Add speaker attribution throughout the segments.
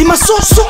Speaker 1: masoso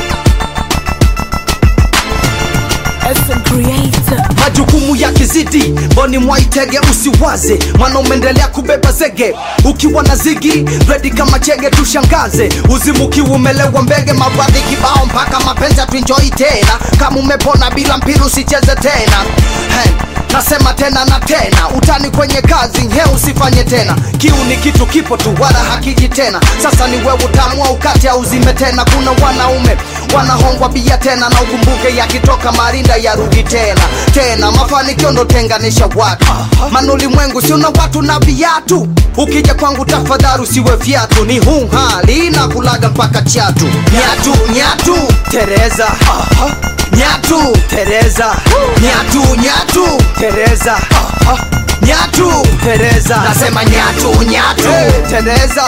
Speaker 2: SM Creator.
Speaker 1: majukumu ya kizidi mboni mwaitege usiwaze mwana umeendelea kubeba zege ukiwa na zigi redi kama chege tushangaze uzimukiwa umelewa mbege mabwadhi kibao mpaka mapenzi atuinjoi tena kama umepona bila mpira usicheze tena hey. Nasema tena na tena, utani kwenye kazi he, usifanye tena. Kiu ni kitu kipo tu, wala hakiji tena. Sasa ni wewe utaamua ukate au uzime tena. Kuna wanaume wanahongwa bia tena, na ukumbuke yakitoka marinda yarudi tena tena. Mafanikio ndo tenganisha watu, maana ulimwengu si una watu na viatu. Ukija kwangu tafadhali usiwe viatu, ni huu hali na kulaga mpaka chatu. Nyatu nyatu, Tereza Nyatu Tereza Nyatu Nyatu Tereza Nyatu Tereza Nasema nyatu nyatu Tereza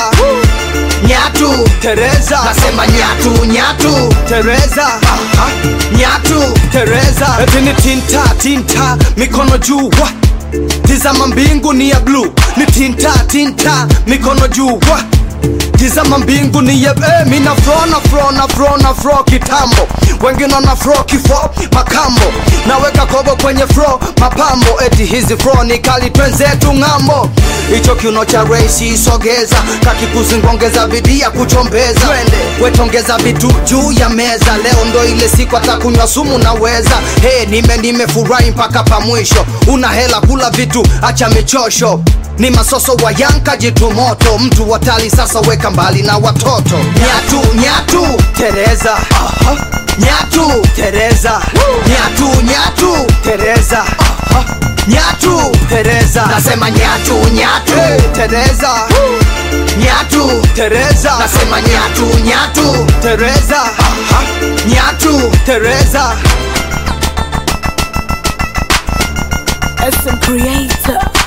Speaker 1: Nyatu Tereza Nasema nyatu nyatu Tereza Nyatu Tereza Eti ni tinta tinta mikono juu wa Tizama mbingu ni ya blue ni tinta tinta mikono juu wa Tizama mbingu ni ya eh, mina fro na fro na fro na fro kitambo wengine wana fro kifo makambo naweka kobo kwenye fro mapambo eti hizi fro ni kali twenzetu ng'ambo hicho kiuno cha reisi sogeza kakipuzi ngongeza bidii ya kuchombeza wetongeza vitu juu ya meza leo ndo ile siku atakunywa sumu naweza hey, nime nimefurahi mpaka pa mwisho una hela kula vitu acha michosho ni masoso wa yanka jitu moto mtu watali sasa weka mbali na watoto nyatu nyatu tereza nyatu tereza nyatu nyatu tereza nyatu tereza nasema nyatu nyatu tereza nyatu tereza nasema nyatu nyatu tereza nyatu tereza
Speaker 2: SM Creator.